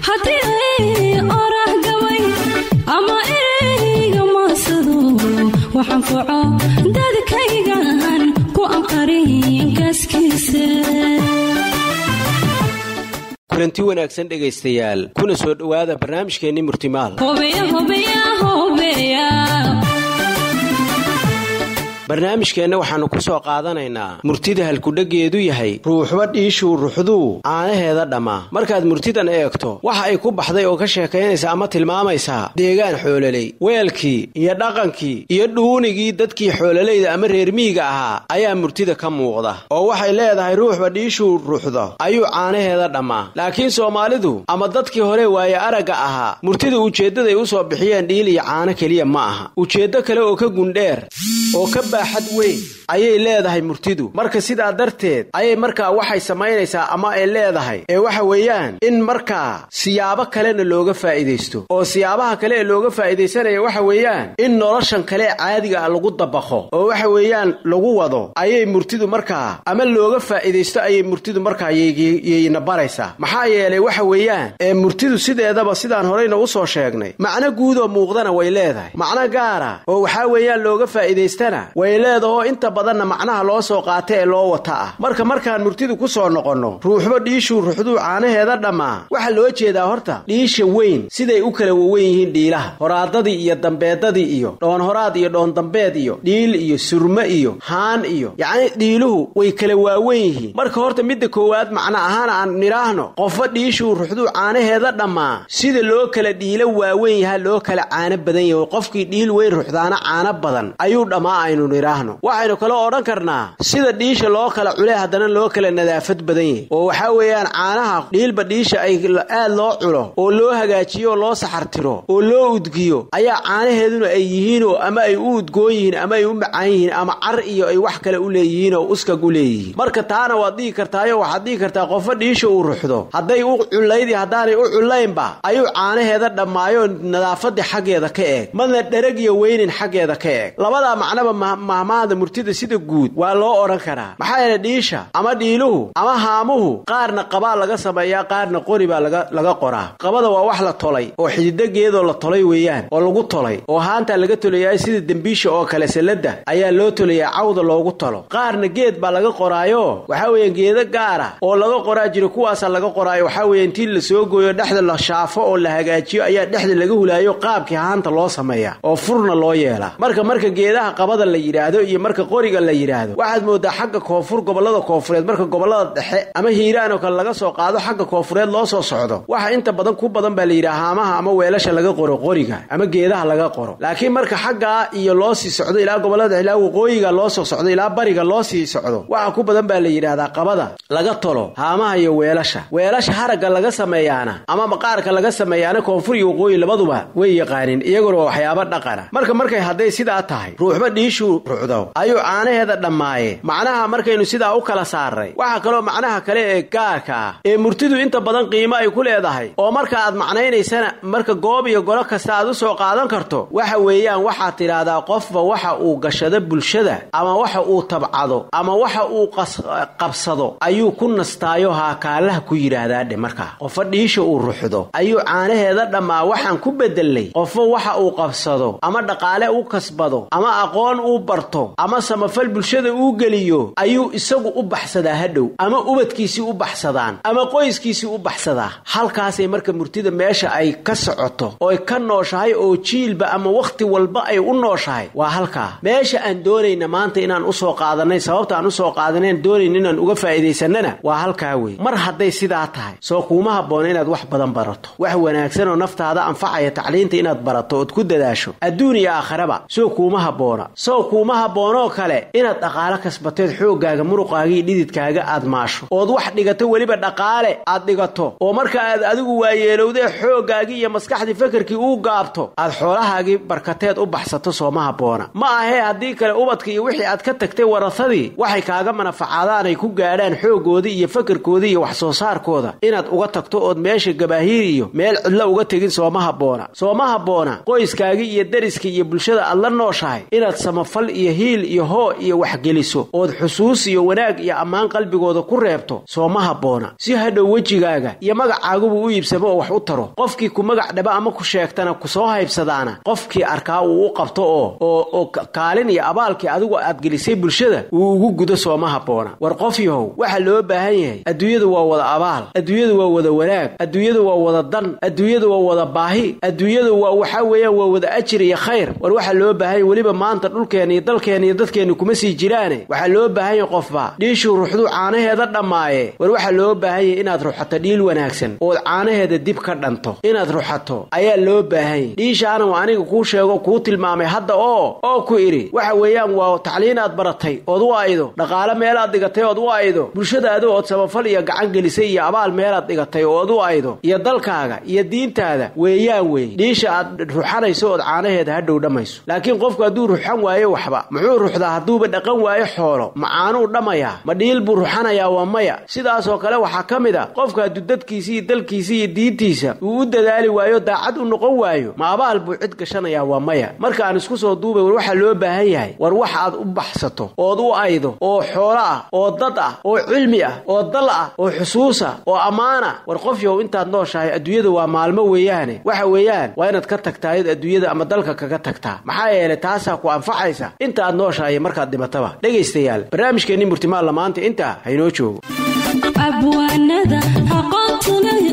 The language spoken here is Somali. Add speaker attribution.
Speaker 1: haddii orah gabay ama ereyga maasado waxaan foco dadkaygan ku anqarin gaaskiisa
Speaker 2: kulanti wanaagsan dhegaystayaal kuna soo dhowaada barnaamijkeenni murtimaal barnaamijkeenna waxaannu ku soo qaadanaynaa murtida halkudheggeedu yahay ruuxba dhiishuu ruxduu caanaheeda dhammaa markaad murtidan eegto waxa ay ku baxday oo ka sheekaynaysa ama tilmaamaysaa deegaan xoololey weelkii iyo dhaqankii iyo dhuunigii dadkii xoololayda ama reermiyiga ahaa ayaa murtida ka muuqda oo waxay leedahay ruuxba dhiishuu ruxdo ayuu caanaheeda dhammaa laakiin soomaalidu ama dadkii hore waaye aragga ahaa murtida ujeeddaday u soo bixiyeen dhiil iyo caano keliya ma aha ujeeddo kale oo ka gundheer oo ka baaxad weyn ayay leedahay murtidu marka sidaa darteed ayay markaa waxay samaynaysaa ama ay leedahay ee waxa weeyaan in markaa siyaabo kalena looga faa'iidaysto oo siyaabaha kale ee looga faa'iidaysanaya waxa weeyaan in noloshan kale caadiga ah lagu dabaqo oo waxa weeyaan lagu wado ayay murtidu markaa ama looga faa'iidaysto ayay murtidu markaa yayna baraysaa maxaa yeelay waxa weeyaan ee murtidu sideedaba sidaan horeyna u soo sheegnay macno guudoo muuqdana way leedahay macno gaara oo waxaa weeyaan looga faa'iidaystana way leedahoo inta badanna macnaha loo soo qaata ee loo wata ah marka markaan murtidu ku soo noqonno ruuxba dhiishuu ruxduu caanaheeda dhammaa waxaa loo jeedaa horta dhiisha weyn siday u kala wawen yihiin dhiilaha horaadadii iyo dambeedadii iyo dhoonhoraad iyo dhoondambeed iyo dhiil iyo surme iyo haan iyo yacni dhiiluhu way kala waawen yihiin marka horta midda koowaad macno ahaan aan nidhaahno qofba dhiishuu ruxduu caanaheeda dhammaa sida loo kala dhiilo waawen yaha loo kala caano badan yahay qofkii dhiil weyn ruxdaana caano badan ayuu dhammaa aynu nidhaahno waxaynu kaloo odhan karnaa sida dhiisha loo kala cule haddana loo kala nadaafad badan yahay oo waxaa weeyaan caanaha dhiilba dhiisha ay aad loo culo oo loo hagaajiyo oo loo saxartiro oo loo udgiyo ayaa caanaheeduna ay yihiinoo ama ay u udgoon yihiin ama ay u macaan yihiin ama car iyo ay wax kale u leeyihiin oo uskag u leeyihiin marka taana waad dhihi kartaayo waxaad dhihi kartaa qofo dhiisha uu ruxdo hadday u cullaydii haddaanay u cullaynba ayuu caanaheeda dhammaayo nadaafadii xaggeeda ka eeg madna dherag iyo weynin xaggeeda ka eeg labadaa macnaba mahmaahda murtida sida guud waa loo odhan karaa maxaa yeele dhiisha ama dhiiluhu ama haamuhu qaarna qabaa laga sameeyaa qaarna qori baa laga qoraa qabada waa wax la tolay oo xididageedoo la tolay weeyaan oo lagu tolay oo haantaa laga tolayaa sida dembiisha oo kale salladda ayaa loo tolayaa cawda loogu tolo qaarna geed baa laga qoraayo waxaa weeyaan geedo gaara oo laga qoraa jiro kuwaasaa laga qoraayo waxaa weeye intii la soo gooyo dhexda la shaafo oo la hagaajiyo ayaa dhexda laga hulaayo qaabkii haanta loo sameeyaa oo furna loo yeelaa marka marka geedaha qabada la yidhaahdo iyo marka qoriga la yidhaahdo waxaad moodaa xagga koonfur gobollada koonfureed marka gobollada dhexe ama hiiraan oo kale laga soo qaado xagga koonfureed loo soo socdo waxa inta badan ku badan baa la yidhaha haamaha ama weelasha laga qoro qoriga ama geedaha laga qoro laakiin marka xaggaa iyo loo sii socdo ilaa gobollada ilaa waqooyiga loo soo socdo ilaa bariga loo sii socdo waxa ku badan baa la yidhaahdaa qabada laga tolo haamaha iyo weelasha weelasha haragga laga sameeyaana ama maqaarka laga sameeyaana koonfur iyo waqooyi labaduba way yaqaanin iyaguna waa waxyaabo dhaqana marka markay hadday sidaa tahay ruuxba dhiishuu ruxdo ayuu caanaheeda dhammaaye macnaha markaynu sidaa u kala saarray waxaa kaloo macnaha kale ee gaarka ah ee murtidu inta badan qiimo ay ku leedahay oo marka aad macnaynaysana marka goob iyo golo kasta aad u soo qaadan karto waxa weeyaan waxaad tidhaahdaa qofba waxa uu gashado bulshada ama waxa uu tabcado ama waxa uu qabsado ayuu ku nastaayo haakaalaha ku yidhaahdaa dhe markaa qofo dhiisha uu ruxdo ayuu caanaheeda dhammaa waxaan ku bedelnay qofo waxa uu qabsado ama dhaqaale u kasbado ama aqoon uu barto ama samafal bulshada uu geliyo ayuu isagu u baxsadaa hadhow ama ubadkiisii u baxsadaan ama qoyskiisii u baxsadaa halkaasay marka murtida meesha ay ka socoto ooy ka nooshahay oo jiilba ama wakhti walba ay u nooshahay waa halkaa meesha aan doonayna maanta inaan usoo qaadanay sababta aan usoo qaadanayn doonayn inaan uga faa'iidaysanana waa halkaa wey mar hadday sidaa tahay soo kuuma habboona inaad wax badan barato wax wanaagsan oo naftaada anfacaya tacliinta inaad barato ood ku dadaasho adduun iyo aakharaba soo kuuma habboona soo kuuma habboonoo kale inaad dhaqaalo kasbateed xooggaaga muruqaaga iyo dhididkaaga aad maasho ood wax dhigato weliba dhaqaale aad dhigato oo marka aad adigu waayeelowdee xooggaagii iyo maskaxdii fakarkii uu gaabto aad xoolahaagii barkateed u baxsato sooma habboona ma ahee haddii kale ubadka iyo wixii aad ka tagtay warasadii waxay kaaga manafacaadaan ay ku gaadhaan xooggoodii iyo fakarkoodii iyo wax soo saarkooda inaad uga tagto ood meesha gabaahiir iyo meel cidlo uga tegin sooma habboona sooma habboona qoyskaagii iyo dariskii iyo bulshada aad la nooshahay inaad samafal iyo hiil iyo hoo iyo waxgeliso ood xusuus iyo wanaag iyo ammaan qalbigooda ku reebto soo ma habboona si hadhow wejigaaga iyo magacaaguba u iibsamo oo wax u taro qofkii ku magac dhaba ama ku sheegtana kusoo haybsadaana qofkii arkaa uu u qabto oo oo kaalin iyo abaalkii adigu aad gelisay bulshada uu ugu gudo sooma habboona war qof yahow waxa loo baahan yahay adduunyadu waa wada abaal adduunyadu waa wada wanaag adduunyadu waa wada dan adduunyadu waa wada baahi adduunyadu waa waxaa weeyaan waa wada ajir iyo khayr war waxaa loo baahan yahy weliba maanta dhulkeenna iyo dalkeenna iyo dadkeenna kuma sii jiraane waxaa loo baahan yahay qofba dhiishuu ruxduu caanaheeda dhammaaye war waxaa loo baahan yahay inaad ruxato dhiil wanaagsan ood caanaheeda dib ka dhanto inaad ruxato ayaa loo baahan yahy dhiishaana waa aniga kuu sheego kuu tilmaamay hadda oo oo ku idhi waxa weeyaan waa tacliin aad baratay ood u aydo dhaqaale meelaad dhigatay ood u aydo bulshadaada ood samafal iyo gacan gelisay iyo abaal meelaad dhigatay ood u aydo iyo dalkaaga iyo diintaada weeyaan wey dhiisha aad ruxanayso ood caanaheeda hadhow dhammayso laakiin qofku hadduu ruxan waayo waxba muxuu ruxdaa hadduuba dhaqan waayo xoolo macaanuu dhammayaa ma dhiil buu ruxanayaa waa maya sidaasoo kale waxaa ka mid a qofku hadduu dadkiisa iyo dalkiisa iyo diintiisa uu u dadaali waayo daacad u noqon waayo ma abaal buu cid gashanayaa waa maya marka aan isku soo duubay war waxaa loo baahan yahay war wax aad u baxsato ood u aydo oo xoolo ah oo dad ah oo cilmi ah oo dal ah oo xusuusa oo ammaana war qof yahow intaad nooshahay adduunyada waa maalmo weeyaane waxa weeyaan waa inaad ka tagtaayod adduunyada ama dalka kaga tagtaa maxaa yeelay taasaa ku anfacaysa inta aad nooshahay markaad dhimataba dhegaystayaal barnaamijkeenni murtimaalla maanta intaa haynoo joogo
Speaker 1: abwaanada aqoontu leh